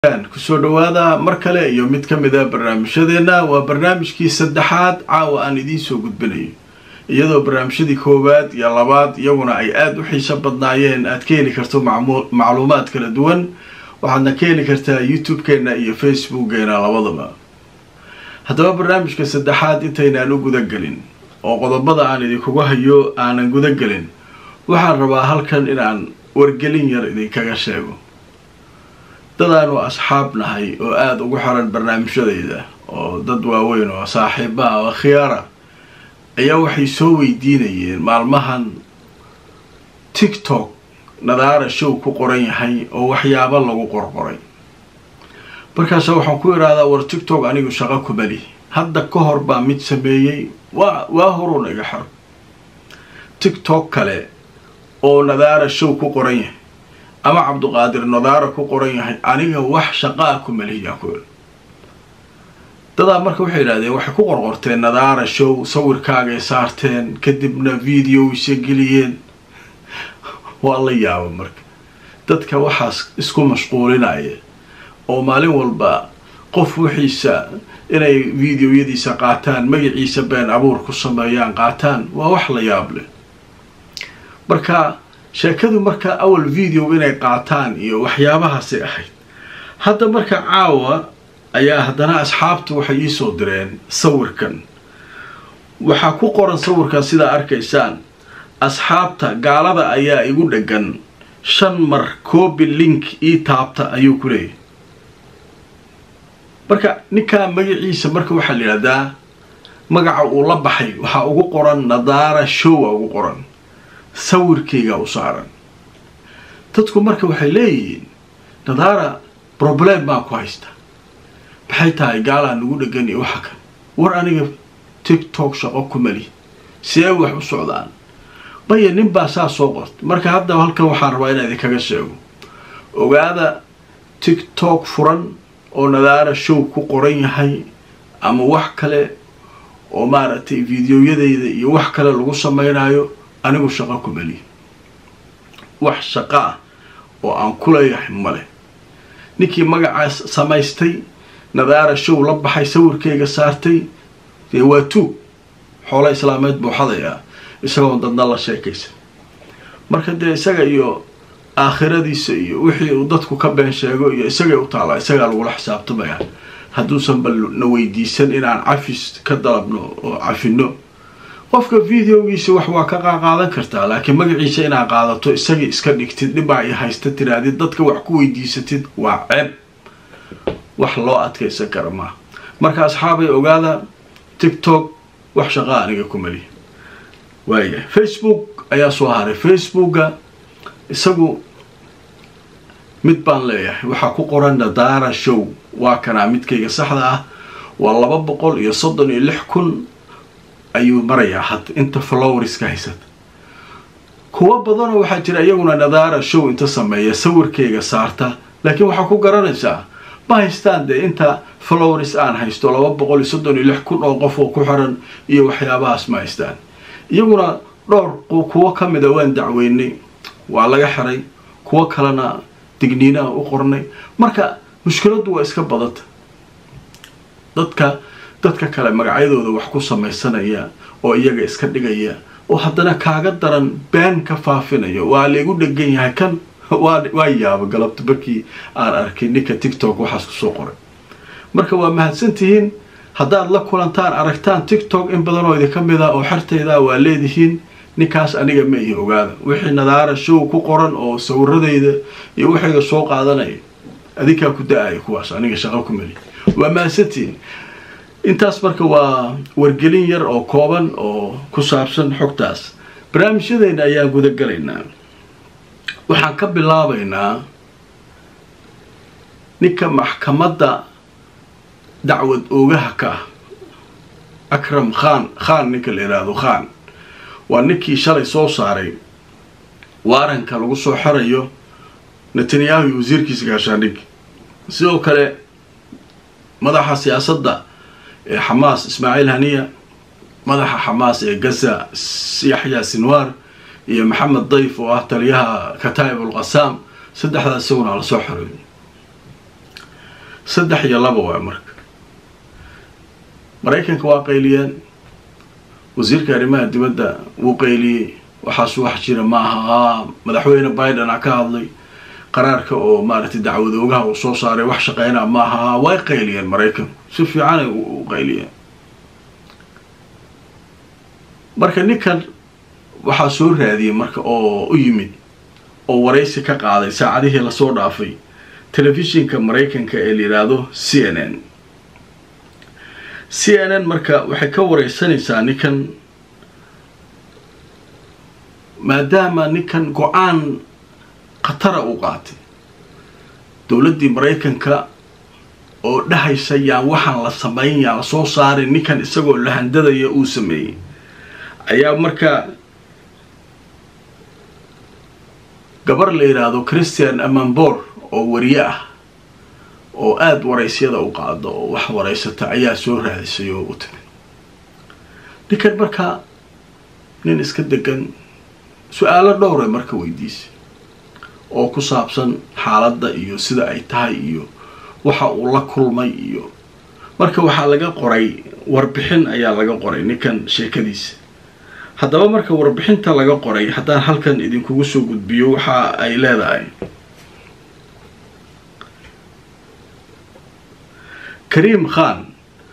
kusoo dhawaada mar kale iyo mid ka mid a barnaamijyadeena waa barnaamijkii saddexaad caawa aan idiin soo gudbinayo iyadoo barnaamijyadii koowaad iyo labaad iyaguna ay aada u xiiso badnaayeen aad ka heli karto macluumaad kala duwan waxaadna ka heli kartaa youtube-keena iyo facebookgeena labadaba haddaba barnaamijka saddexaad intaynaan u gudagelin oo qodobada aan idinkugu hayo aanan gudagelin waxaan rabaa halkan inaan wargelin yar idinkaga sheego dadaanu asxaab nahay oo aada ugu xiran barnaamijyadayda oo dad waaweyn oo saaxiiba ah oo khiyaara ayaa waxay soo weydiinayeen maalmahan tiktok nadaara show ku qoran yahay oo waxyaabo lagu qorqoray markaasa waxaan ku idhaahdaa war tiktok anigu shaqo kumali hadda ka hor baa mid sameeyey waa waa horuun iga xiro tiktok kale oo nadaara show ku qoran yahay ama cabduqaadir nadaara ku qoran yahay aniga wax shaqaa ku malihiyaa ku il dadaa marka waxay yidhahdeen waxay ku qorqorteen nadaara show sawirkaagay saarteen kadibna videoisa geliyeen waa la yaaba marka dadka waxaas isku mashquulinaya oo maalin walba qof wixiisa inay videoyadiisa qaataan magaciisa been abuur ku sameeyaan qaataan waa wax la yaab leh marka sheekadu marka awal video inay qaataan iyo waxyaabahaasay ahayd hadda marka caawa ayaa haddana asxaabtu waxay iisoo direen sawirkan waxaa ku qoran sawirkan sidaa arkaysaan asxaabta gaalada ayaa igu dhegan shan mar coobi link ii taabta ayuu ku leeyahy marka ninkaa magaciisa marka waxaa la yidhahdaa magaca uu la baxay waxaa ugu qoran nadaara showa ugu qoran sawirkayga u saaran dadku marka waxay leeyihiin nadaara problem baa ku haysta maxay tahay gaalaa nagu dhegan iyo waxa kan war aniga tiktok shaqo ku mali see wax u socdaan maya nin baa saa soo qorta marka hadda halkan waxaan rabaa inaa idinkaga sheego ogaada tiktok furan oo nadaara show ku qoran yahay ama wax kale oo maaragtay videoyadayda iyo wax kale lagu samaynayo anigu shaqo ku meliya wax shaqo ah oo aan ku leeyahay male ninkii magacaas samaystay nadaara show la baxay sawirkayga saartay dee waa tuug xoolo islaameed buu xadayaa isagoon dadna la sheekaysan marka dee isaga iyo aakhiradiisa iyo wixii uu dadku ka been sheego iyo isagay u taallaa isagaa lagula xisaabtamaya hadduusan bal na weydiisan inaan cafis ka dalabno oo cafino qofka videogiisa wax waa ka qaqaadan kartaa laakiin magaciisa inaad qaadato isagii iska dhigtid dhibaa i haysta tiraadid dadka wax ku weydiisatid waa ceeb wax loo adkaysan kara maaha marka asxaabay ogaada tiktok wax shaqaa aniga ku maliya waayahay facebook ayaa soo haray facebooka isagu mid baan leeyahay waxaa ku qoran nadaara show waa kanaa midkayga saxda ah waa laba boqol iyo soddon iyo lix kun ayuu marayaa hadda inta flowerska haysata kuwo badanoo waxaa jira iyaguna nadaara show inta sameeya sawirkayga saarta laakiin waxaa ku garanaysaa ma haystaan dee inta flowers aan haysto laba boqol iyo soddon iyo lix kun oo qof oo ku xiran iyo waxyaabahaas ma haystaan iyaguna dhowr kuwo ka mida waan dacweynay waa laga xiray kuwo kalena digniinaha u qornay marka mushkiladdu waa iska badanta dadka dadka kale magacyadooda wax ku samaysanaya oo iyaga iska dhigaya oo haddana kaaga daran been ka faafinaya waa laygu dhegan yahay kan waa yaaba galabta markii aan arkay ninka tiktok waxaas kusoo qoray marka waa mahadsantihiin haddaad la kulantaan aragtaan tiktok in badan oo idinka mid ah oo xertayda waa leedihiin ninkaas aniga ma ihi ogaada wixii nadaara show ku qoran oo sawiradayda iyo waxayga soo qaadanaya adinkaa ku da-aya kuwaas aniga shaqo ku meli waa mahadsantihiin intaas marka waa wargelin yar oo kooban oo ku saabsan xogtaas barnaamijyadeena ayaan gudagalaynaa waxaan ka bilaabaynaa ninka maxkamadda dacwad oogaha ka ah akram khan khan ninka la yidhaahdo khan waa ninkii shalay soo saaray waaranka lagu soo xirayo netanyahu iyo wasiirkiisa gaashaandhig sidoo kale madaxa siyaasadda ee xamaas ismaaciil haniya madaxa xamaas ee gaza yaxya sinwar iyo maxamed dayf oo ah taliyaha kataa'ib ulqasaam saddexdaas isaguna lasoo xoreeyay saddex iyo laba waa marka maraykanka waa qayliyeen wasiirka arrimaha dibadda wuu qayliyey waxaas wax jira ma aha madaxweyne biden a ka hadlay qaraarka oo maaragtay dacwadoogaha uu soo saaray wax shaqeynaa ma aha way qayliyeen maraykanku si fiicanay u qayliyeen marka ninkan waxaa soo raadiyey marka oo u yimid oo waraysi ka qaaday saacadihii lasoo dhaafay telefishinka maraykanka ee la yidhaahdo c n n c n n marka waxay ka wareysanaysaa ninkan maadaama ninkan go-aan khatara uu qaatay dowladdii maraykanka oo dhahaysa yaan waxaan la samayn yaan la soo saarin ninkan isagoo la handadaya uu sameeyey ayaa marka gabar la yidhaahdo christian amambor oo wariye ah oo aada waraysyada u qaado oo wax waraysata ayaa soo raadisay oo u timid ninkan marka nin iska degan su-aalo dhowray marka weydiisay oo ku saabsan xaaladda iyo sida ay tahay iyo waxa uu la kulmay iyo marka waxaa laga qoray warbixin ayaa laga qoray ninkan sheekadiisa haddaba marka warbixinta laga qoray haddaan halkan idinkugu soo gudbiyo waxa ay leedahay kariim khan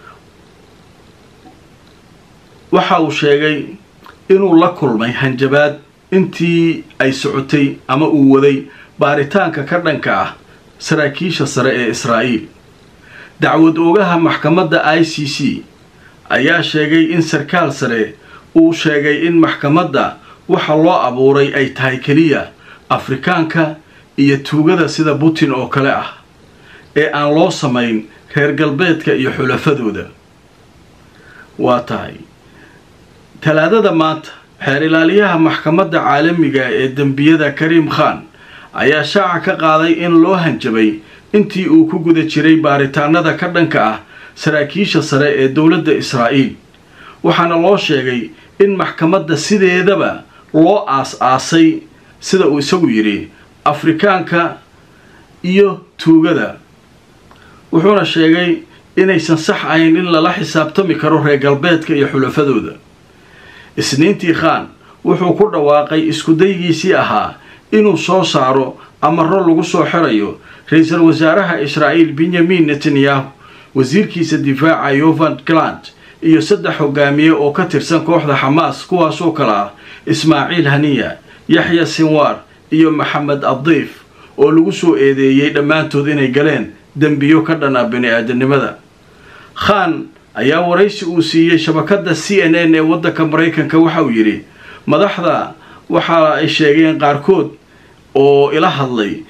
waxa uu sheegay inuu la kulmay hanjabaad intii ay socotay ama uu waday baaritaanka ka dhanka ah saraakiisha sare ee israa'iil dacwad oogaha maxkamadda i c c ayaa sheegay in sarkaal sare uu sheegay in maxkamadda waxa loo abuuray ay tahay keliya afrikaanka iyo tuugada sida putin oo kale ah ee aan loo samayn reer galbeedka iyo xulafadooda waa tahay talaadada maanta xeer ilaaliyaha maxkamadda caalamiga ee dembiyada kariim khan ayaa shaaca ka qaaday in loo hanjabay intii uu ku guda jiray baaritaanada ka dhanka ah saraakiisha sare ee dowladda israa'iil waxaana loo sheegay in maxkamadda sideedaba loo aas-aasay sida uu isagu yidhi afrikaanka iyo tuugada wuxuuna sheegay inaysan sax ahayn in lala xisaabtami karo reer galbeedka iyo xulafadooda isniintii khan wuxuu ku dhawaaqay iskudaygiisii ahaa inuu soo saaro amaro lagu soo xirayo ra-iisul wasaaraha israa'iil benyamin netanyahu wasiirkiisa difaaca yovan glant iyo saddex hogaamiye oo ka tirsan kooxda xamaas kuwaasoo kale ah ismaaciil haniya yaxya sinwar iyo maxamed addiif oo lagu soo eedeeyey dhammaantood inay galeen dembiyo ka dhan ah bini-aadanimada khan ayaa waraysi uu siiyey shabakadda c n n ee waddanka maraykanka waxa uu yidhi madaxda waxa ay sheegeen qaarkood oo ila hadlay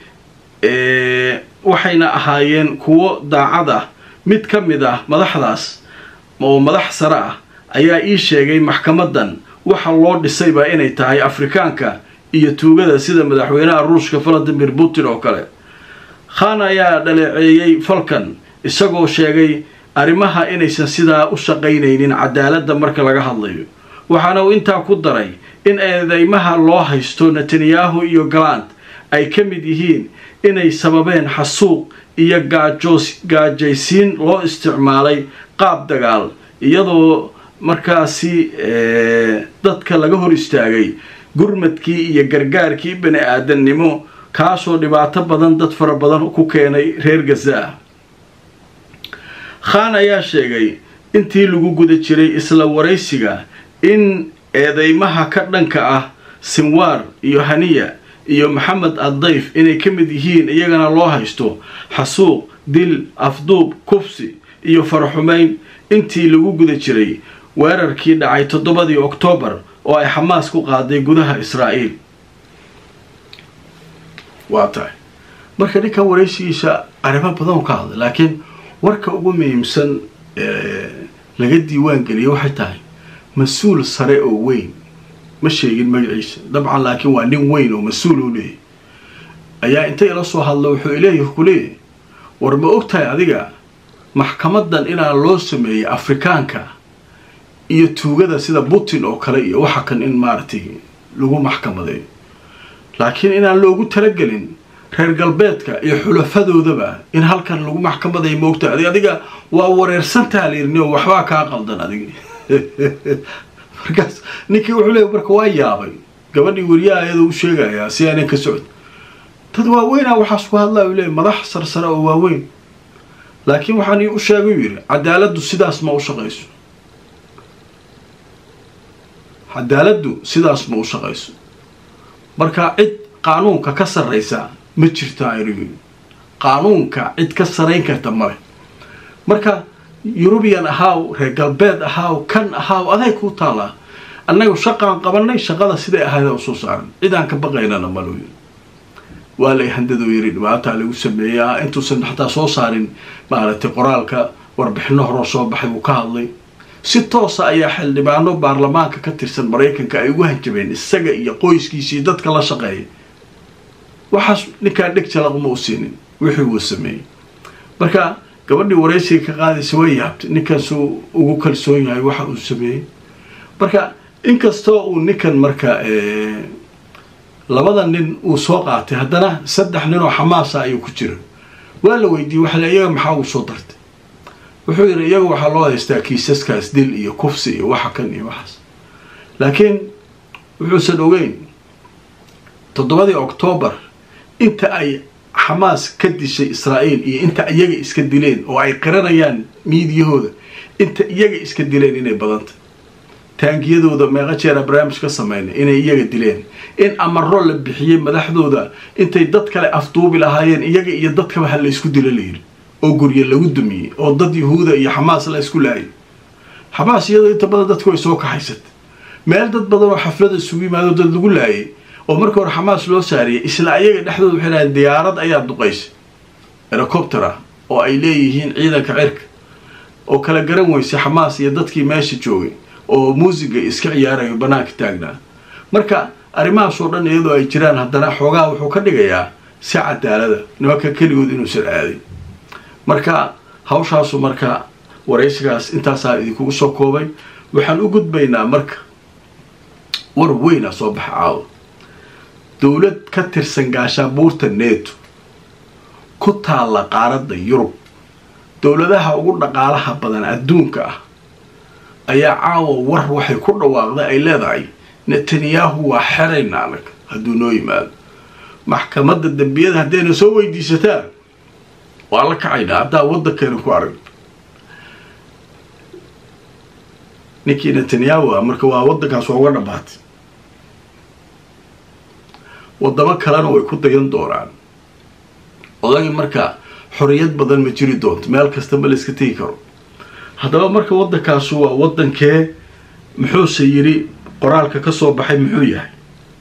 waxayna ahaayeen kuwo daacad ah mid ka mid ah madaxdaas oo madax sare ah ayaa ii sheegay maxkamadan waxa loo dhisayba inay tahay afrikaanka iyo tuugada sida madaxweynaha ruushka valadimir putin oo kale khan ayaa dhaleeceeyey falkan isagoo sheegay arrimaha inaysan sidaa u shaqaynaynin cadaaladda marka laga hadlayo waxaana uu intaa ku daray in eedeymaha loo haysto netanyahu iyo galant ay ka mid yihiin inay sababeen xasuuq iyo gaajoos gaajaysiin loo isticmaalay qaab dagaal iyadoo markaasi dadka laga hor istaagay gurmadkii iyo gargaarkii bani aadannimo kaasoo dhibaato badan dad fara badan ku keenay reer gaza ah khan ayaa sheegay intii lagu guda jiray isla waraysiga in eedeymaha ka dhanka ah sinwar iyo haniya iyo maxamed addayf inay ka mid yihiin iyagana loo haysto xasuuq dil afduub kufsi iyo faraxumayn intii lagu guda jiray weerarkii dhacay toddobadii oktoobar oo ay xamaas ku qaaday gudaha israa'iil waa tahay marka ninkan waraysigiisa arrimo badan ka hadlay laakiin warka ugu muhiimsan laga diiwaan geliyay waxay tahay mas-uul sare oo weyn ma sheegin magaciisa dabcan laakiin waa nin weyn oo mas-uul u leeyahy ayaa inta ila soo hadla wuxuu ileeyahy ku leeyahy war ma og tahay adiga maxkamadan inaa loo sameeyey afrikaanka iyo tuugada sida putin oo kale iyo waxa kan in maaragtay lagu maxkamadeeyo laakiin inaan loogu talagelin reer galbeedka iyo xulafadoodaba in halkan lagu maxkamaday moogta adig adiga waa wareersantaa layirni oo waxbaa kaa qaldan adiga markaas ninkii wuxuu leey marka waa yaabay gabadhii weriyaha iyadoo u sheegayaa si aanan ka socod dad waaweynaa waxaas ku hadlaya u leey madax sarsare oo waaweyn laakiin waxaan ii u sheegay u yidhi cadaaladdu sidaas ma u shaqayso cadaaladdu sidaas ma u shaqayso marka cid qaanuunka ka sarraysa ma jirto aynu qaanuunka cid ka sarayn karta male marka yurubiyan ahaaw reer galbeed ahaaw kan ahaaw aday kuu taallaa annagu shaqaan qabanay shaqada siday ahayd usoo saaran cidaan ka baqaynana malu yiri waa lay handadoo yiri dhibaataa lagu sameeyaa intuusan xataa soo saarin maaragtay qoraalka warbixino horoo soo baxay uu ka hadlay si toosa ayaa xildhibaano baarlamaanka ka tirsan maraykanka ay ugu hanjabeen isaga iyo qoyskiisa iyo dadka la shaqeeya waxaas ninkaa dheg jalaqma u siinin wixii uu sameeyey marka gabadhii waraysiga ka qaadaysa way yaabtay ninkaasuu ugu kalsoon yahay waxa uu sameeyey marka inkastoo uu ninkan marka labada nin uu soo qaatay haddana saddex nin oo xamaasa ayuu ku jira waa la weydiiyey waxa le iyaga maxaa uu soo dartay wuxuu yidhi iyaga waxaa loo haystaa kiisaskaas dil iyo kufsi iyo waxa kan iyo waxaas laakiin wuxuusan ogeyn toddobadii oktoobar inta ay xamaas ka dishay israa'iil iyo inta iyaga iska dileen oo ay qiranayaan miidiyahooda inta iyaga iska dileen inay badanta taangiyadooda meeqa jeera barnaamij ka sameynay inay iyaga dileen in amaro la bixiyey madaxdooda intay dad kale afduubi lahaayeen iyaga iyo dadkaba ha la ysku dilo layidhi oo gurye lagu dumiyey oo dad yahuuda iyo xamaas la isku laayay xamaas iyadoo inta badan dadku way soo kaxaysatay meel dad badan oo xaflada isugu yimaado dad lagu laayay oo marka hore xamaas loo saariyay isla ayaga dhexdooda waxay dhahaen diyaarad ayaa duqaysay herocopter ah oo ay leeyihiin ciidanka cirka oo kala garan weysay xamaas iyo dadkii meesha joogay oo muusiga iska ciyaarayo banaanka taagnaa marka arrimahaasoo dhan iyadoo ay jiraan haddana xoogaa wuxuu ka dhigayaa si cadaalada nimanka keligood inuusan aadin marka hawshaasu marka waraysigaas intaasaa idinkugu soo koobay waxaan u gudbaynaa marka war weynaa soo baxa caawa dowlad ka tirsan gaashaabuurta neeto ku taalla qaaradda yurub dowladaha ugu dhaqaalaha badan adduunka ah ayaa caawa war waxay ku dhawaaqday ay leedahay netanyahu waa xerayna adag hadduu noo yimaado maxkamadda dembiyada haddayna soo weydiisataan waa la kacaynaa haddaa waddankeena ku arag ninkii netanyahu ah marka waa waddankaas waa uga dhammaatay waddamo kalena way ku dayan doonaan odagii marka xorriyad badan ma jiri doonto meel kasta ma la iska tegi karo haddaba marka waddankaasu waa waddankee muxuuse yidhi qoraalka ka soo baxay muxuu yahay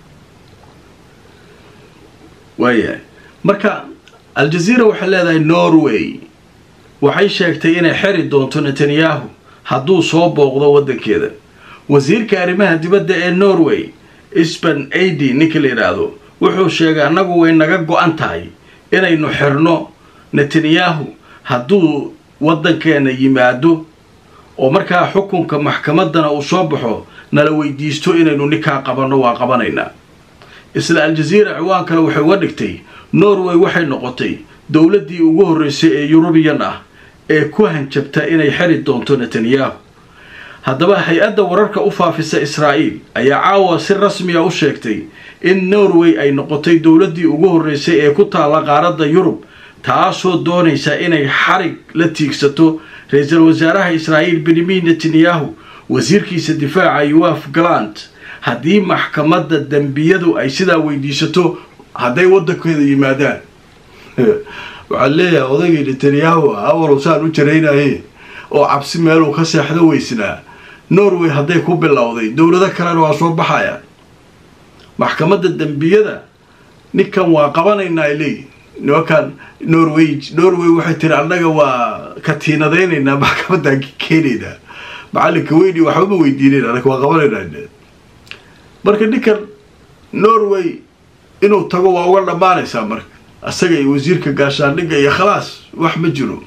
waayahay marka al-jazeera waxay leedahay norway waxay sheegtay inay xeri doonto netanyahu hadduu soo booqdo waddankeeda wasiirka arrimaha dibadda ee norway sban adi ninka la yidhaahdo wuxuu sheegay annagu way naga go-an tahay inaynu xirno netanyahu hadduu waddankeena yimaado oo markaa xukunka maxkamaddana uu soo baxo nala weydiisto inaynu ninkaa qabanno waa qabanaynaa isla al-jazeera ciwaan kale waxay uga dhigtay norway waxay noqotay dowladdii ugu horreysay ee yurubiyan ah ee ku hanjabta inay xeri doonto netanyahu haddaba hay-adda wararka u faafisa israa'iil ayaa caawa si rasmiya u sheegtay in norway ay noqotay dowladdii ugu horreysay ee ku taalla qaaradda yurub taasoo doonaysa inay xarig la tiigsato ra-iisul wasaaraha israa'iil benyamin netanyahu wasiirkiisa difaaca yoaf galant haddii maxkamadda dembiyadu ay sidaa weydiisato hadday waddankeeda yimaadaan waxaa leeyahay odaygii netanyahu ah awalow saan u jaraynaye oo cabsi meeluu ka seexdo weysnaa norway hadday ku bilowday dowlado kalena waa soo baxayaan maxkamadda dembiyada ninkan waa qabanaynaa ay leeyihin nimankan norway norway waxay tiri annaga waa katiinadaynaynaa maxkamaddaan keenaynaa macalinka weyni waxbama weydiinayn annaga waa qabanaynaa marka ninkan norway inuu tago waa uga dhammaanaysaa marka asaga iyo wasiirka gaashaandhigga iyo khalaas wax ma jiro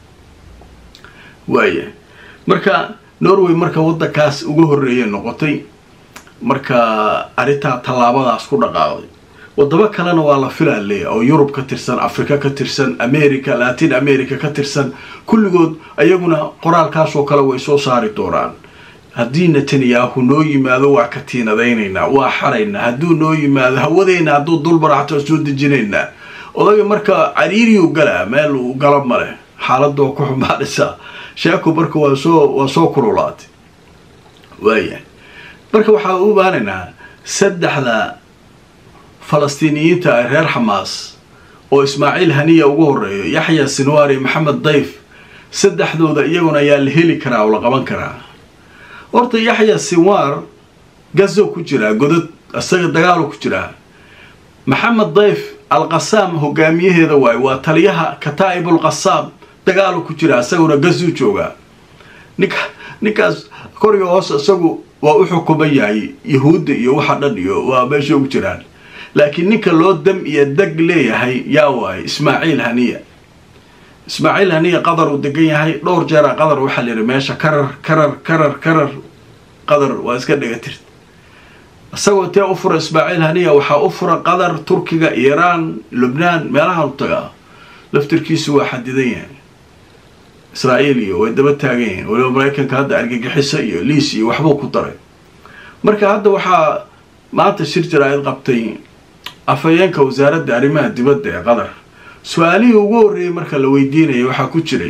waaya marka norway marka waddankaas uga horreeyay noqotay marka arrintaa tallaabadaas ku dhaqaaqday wadamo kalena waa la filaa leeya oo yurub ka tirsan africa ka tirsan america latin america ka tirsan kulligood ayaguna qoraalkaasoo kale way soo saari doonaan haddii netanyahu noo yimaado waa ka tiinadaynaynaa waa xaraynaa hadduu noo yimaado hawadeyna hadduu dulbaraxto soo dejinaynaa odaga marka cariiriyuu galaa meel uu galo maleh xaaladoo ku xumaadhisa sheeku marka waa soo waa soo kululaatay waaya marka waxaa u baanaynaa saddexda falastiiniyiinta ee reer xamaas oo ismaaciil haniya ugu horeeyo yaxya sinwari maxamed dayf saddexdooda iyaguna ayaa la heli karaa oo la qaban karaa horta yaxya sinwar gazo ku jiraa godad isaga dagaalo ku jiraa maxamed dayf alqasaam hogaamiyaheeda waayo waa taliyaha kataa'ibul qasaam dagaalo ku jira isaguna gazuu joogaa ninka ninkaas koriga hoos isagu waa u xukuman yahay yahuudda iyo waxa dhan iyo waa meesha ugu jiraan laakiin ninka loo dam iyo deg leeyahay yaa waaye ismaaciil haniya ismaaciil haniya qadar uu degan yahay dhowr jeera qadar waxaa la yidhi meesha karar karar karar karar qadar waa iska dhegatirt isagoo tee u fura ismaaciil haniya waxaa u fura qatar turkiga iiraan lubnaan meelaha u tagaa laftirkiisu waa xadidan yahay israa'iil iyo way daba taagan yihiin waliba maraykanka hadda argagixiso iyo liis iyo waxbuu ku daray marka hadda waxaa maanta shir jaraa'id qabtay afhayeenka wasaaradda arrimaha dibadda ee qatar su-aalihii ugu horreeyey marka la weydiinayay waxaa ku jiray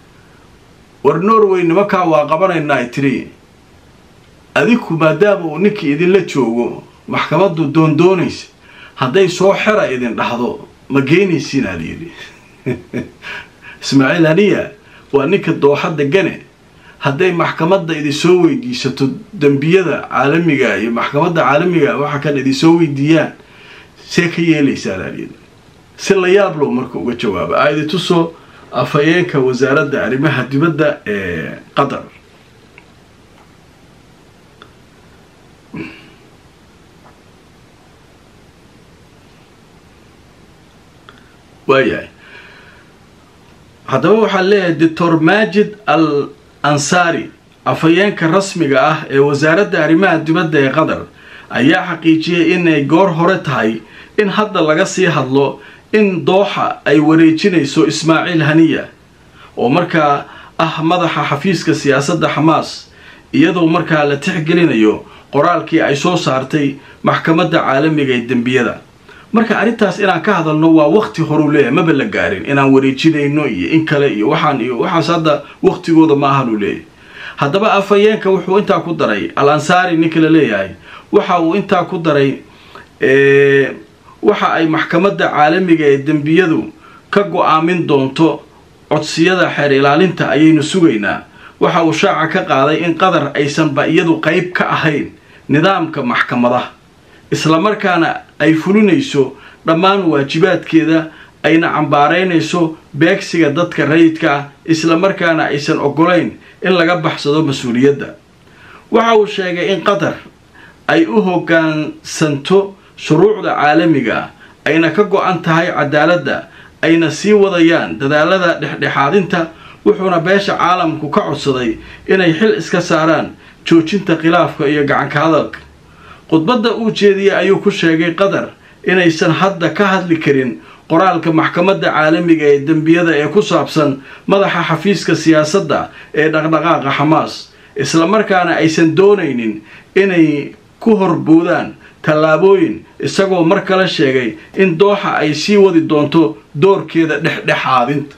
war norway nimankaa waa qabanaynaa tiri adiku maadaama uu ninkii idinla joogo maxkamaddu doondoonaysa hadday soo xera idin dhahdo ma geynaysiin aad yidhi ismaaciil haniya waa ninka dooxa degane hadday maxkamadda idinsoo weydiisato dembiyada caalamiga iyo maxkamadda caalamiga waxa kan idinsoo weydiiyaan see ka yeelaysaan aad yidhi si la yaab low marka uga jawaaba aidi tuso afhayeenka wasaaradda arrimaha dibadda ee qatar waayahay haddaba waxaa leeyahay doctor majid al ansari afhayeenka rasmiga ah ee wasaaradda arrimaha dibadda ee qatar ayaa xaqiijiyay inay goor hore tahay in hadda laga sii hadlo in dooxa ay wareejinayso ismaaciil haniya oo markaa ah madaxa xafiiska siyaasadda xamaas iyadoo markaa la tixgelinayo qoraalkii ay soo saartay maxkamadda caalamiga ee dembiyada marka arrintaas inaan ka hadalno waa wakti horuu leeyahay maba la gaarin inaan wareejinayno iyo in kale iyo waxaan iyo waxaas hadda waktigooda ma ahanuu leeyahay haddaba afhayeenka wuxuu intaa ku daray al ansaari ninka la leeyahay waxa uu intaa ku daray waxa ay maxkamadda caalamiga ee dembiyadu ka go-aamin doonto codsiyada xeer ilaalinta ayaynu sugaynaa waxa uu shaaca ka qaaday in qatar aysanba iyadu qeyb ka ahayn nidaamka maxkamadaha islamarkaana ay fulinayso dhammaan waajibaadkeeda ayna cambaaraynayso beegsiga dadka rayidka ah islamarkaana aysan ogolayn in laga baxsado mas-uuliyadda waxa uu sheegay in qatar ay u hoggaansanto shuruucda caalamiga ah ayna ka go-an tahay cadaaladda ayna sii wadayaan dadaalada dhexdhexaadinta wuxuuna beesha caalamku ka codsaday inay xil iska saaraan joojinta khilaafka iyo gacanka hadalka khudbadda uu jeediyey ayuu ku sheegay qatar inaysan hadda ka hadli karin qoraalka maxkamadda caalamiga ee dembiyada ee ku saabsan madaxa xafiiska siyaasadda ee dhaqdhaqaaqa xamaas islamarkaana aysan doonaynin inay ku horboodaan tallaabooyin isagoo mar kale sheegay in dooxa ay sii wadi doonto doorkeeda dhexdhexaadinta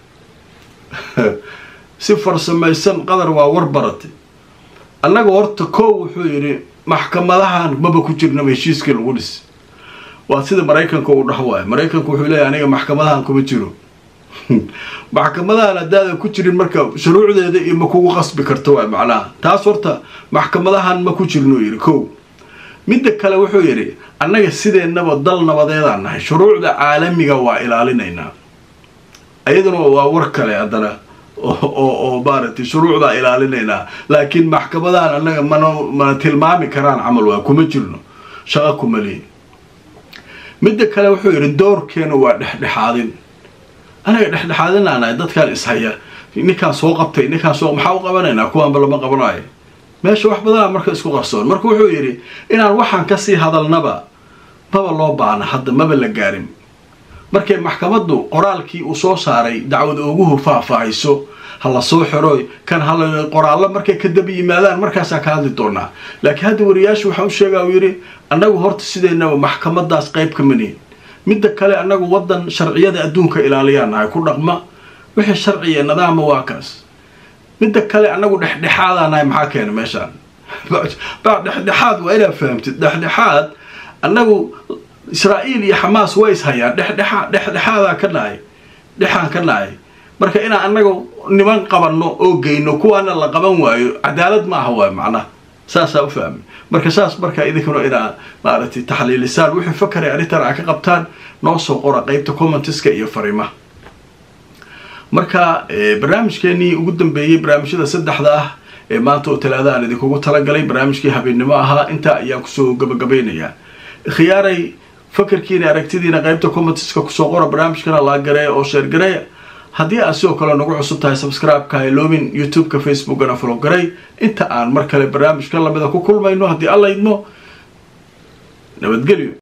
si farsamaysan qatar waa war baratay annaga horta koow wuxuu yidhi maxkamadahan maba ku jirnaba heshiiskii lagu dhis waa sida maraykanka uu dhaho waayo maraykanku wuxuu leeyahy aniga maxkamadahan kuma jiro maxkamadahan haddaadan ku jirin marka shuruucdeeda iyo ma kugu qasbi karto waay macnaha taas horta maxkamadahan ma ku jirnuu yidhi kow midda kale wuxuu yidhi annaga sideennaba dal nabadeedaan nahay shuruucda caalamiga waa ilaalinaynaa iyaduna waa war kale haddana oo maaragtay shuruucdaa ilaalinaynaa laakiin maxkamadahan annaga mana mana tilmaami karaan camal waa kuma jirno shaqo kuma lihin midda kale wuxuu yidhi doorkeena waa dhexdhexaadin anaga dhexdhexaadinaanahay dadkaan ishaya ninkaan soo qabtay ninkaan soo maxaa u qabanaynaa kuwaanba lama qabanayo meesha wax badanaa marka isku qarsoon marka wuxuu yidhi inaan waxaan kasii hadalnaba maba loo baana hadda maba la gaarin markay maxkamaddu qoraalkii uu soo saaray dacwad ooguhu faahfaahayso ha la soo xiro kan hala qoraallo markay ka daba yimaadaan markaasaa ka hadli doonaa laakiin hadda wariyaashu waxaa u sheegaa uu yidhi annagu horta sideennaba maxkamadaas qayb ka manihin midda kale annagu waddan sharciyada adduunka ilaaliyaan nahay ku dhaqma wixii sharciya nidaama waa kaas midda kale annagu dhexdhexaadaa nahay maxaa keena meeshaan baa dhexdhexaad waa inaad fahamtid dhexdhexaad annagu israa'iil iyo xamaas way is hayaan dhexdhexaad dhexdhexaadaa ka nahay dhexaan ka nahay marka inaan annaga niman qabanno oo geyno kuwaana la qaban waayo cadaalad ma aha waay macnaha saasaa u fahmay marka saas markaa idinkuna inaa maaragtay taxliilisaan wixii fakaraya arrintan aa ka qabtaan noo soo qora qeybta commentiska iyo fariimaha marka barnaamijkeenii ugu dambeeyey barnaamijyada saddexda ah ee maanta oo talaada aan idinkugu talagalay barnaamijkii habeennimo ahaa intaa ayaan kusoo gabagabeynayaa khiyaaray fakarkiina aragtidiina qeybta commentiska kusoo qora barnaamijkana laagareeya oo sheergareeya haddii aad sidoo kale nagu cusub tahay subscribe-ka hayloobin youtube-ka facebookana follow garay inta aan mar kale barnaamijka lamida ku kulmayno haddii alla idmo nabadgelyo